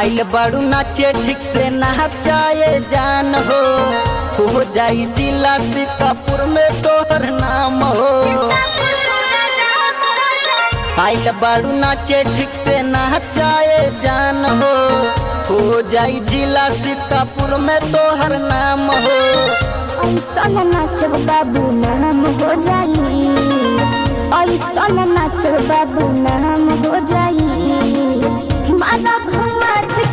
आइल बड़ू नाचे ठीक से नचाए जान हो हो जाई जिला सीतापुर में तोहर नाम हो आइल बड़ू नाचे ठीक से नचाए जान हो हो जाई जिला सीतापुर में तोहर नाम हो ऐसन नाचब बाबू नाम हो जाई ऐसन नाचब बाबू नाम हो जाई मानव नाच